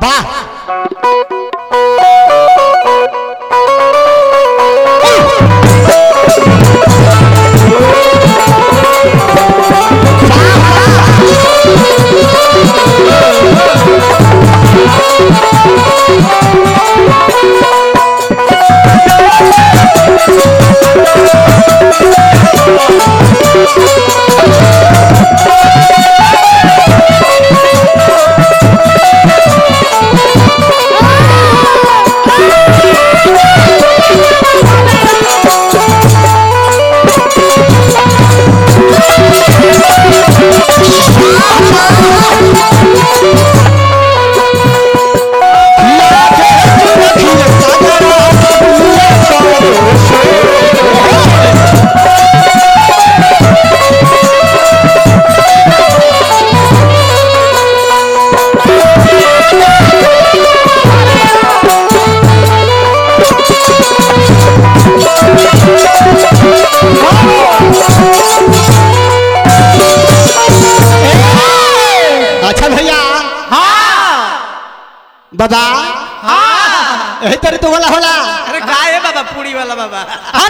वाह अच्छा भैया बाबा यही तरी तो होला होला अरे काय है बाबा पूरी वाला बाबा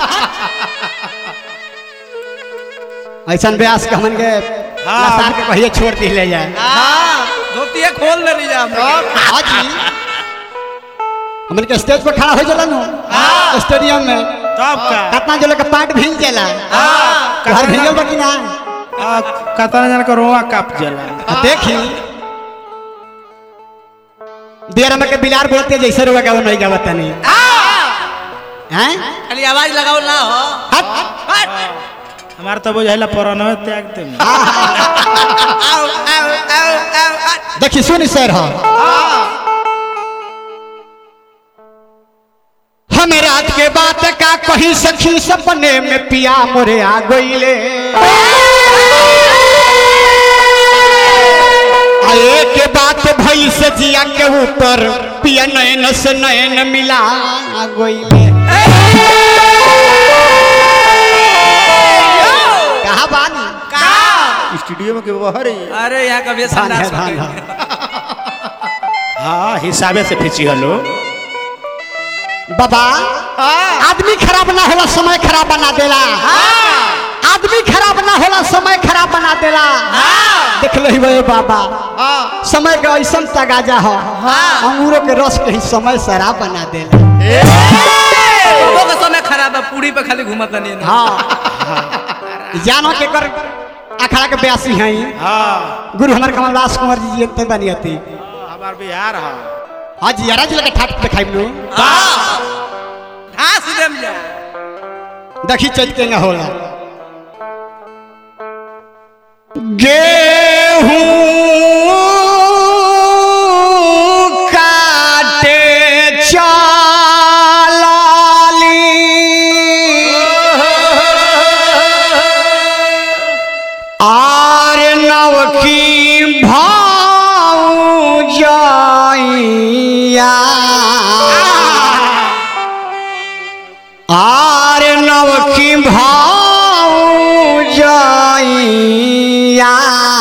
ऐसा ब्यास के हमन के नसार के कहिए छोड़ दी ले जाए हाँ धोतिया खोल ले जा हाँ जी हमन के स्टेज पर खड़ा हो जाला नु स्टेडियम में तब का कितना जो लोग के पाट भींग जाला घर भींगल बा कि ना आ, कतना जन का रोआ काप जला आ, देखी देर में के बिलार बोलते जैसे रुआ गावो नहीं गावत नहीं हैं खाली आवाज लगाओ ना हो हट हट। हमार तो बुझाइला पुराना त्याग दे आओ आओ आओ आओ हट। देखी सुन सर हो हमें रात के बात का कहीं सखी सपने में पिया मोरे आ गईले आए के बात भई से जिया के ऊपर पिया नयन से नयन मिला गईले कहा बानी का स्टूडियो में के बाहर ही अरे यहाँ कभी धान है संडास धान हो है गई। हाँ हिसाबे से फिची हलो बाबा आदमी खराब ना होला समय खराब बना देला आदमी खराब ना होला समय खराब बना देला देख ली भाई बाबा समय का ऐसा तगाजा हो अंगूरों के रस के ही समय शराब बना देला लोगों का समय खराब है पूरी पे खाली घूमत नहीं है हाँ जानो के कर अखाड़ा के ब्यासी हैं हाँ गुरु हमारे कमलदास कुंवर जी जीते बनियती हमार बिहार है हाँ जी यारा जी लगे ठाट दिखाई लो हाँ सीधे में जा देखी चैत के न होला गेहूं काटे चाली आर नवकी भाऊ जाइया आर नवकी भाऊ जाइया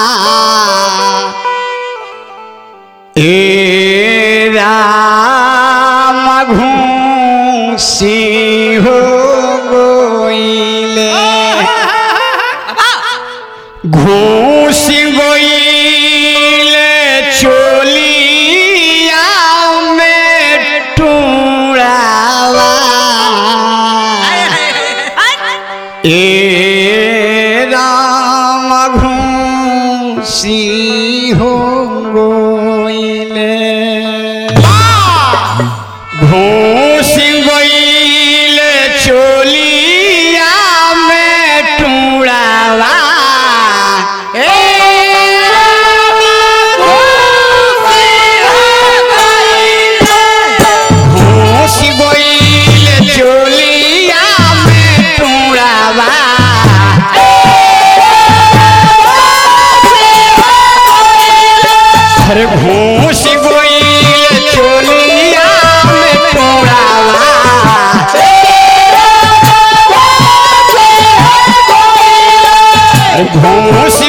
ए राम घूसी हो गोइले घूस गोइले चोलिया में टूड़ावा ए राम घूसी हो गोइले घूस गोइले चोलिया में टूड़ावा ए घूस गोइले चोलिया में टूड़ावा अरे घूस गोइल चोलिया में टोड़ावा अरे घूस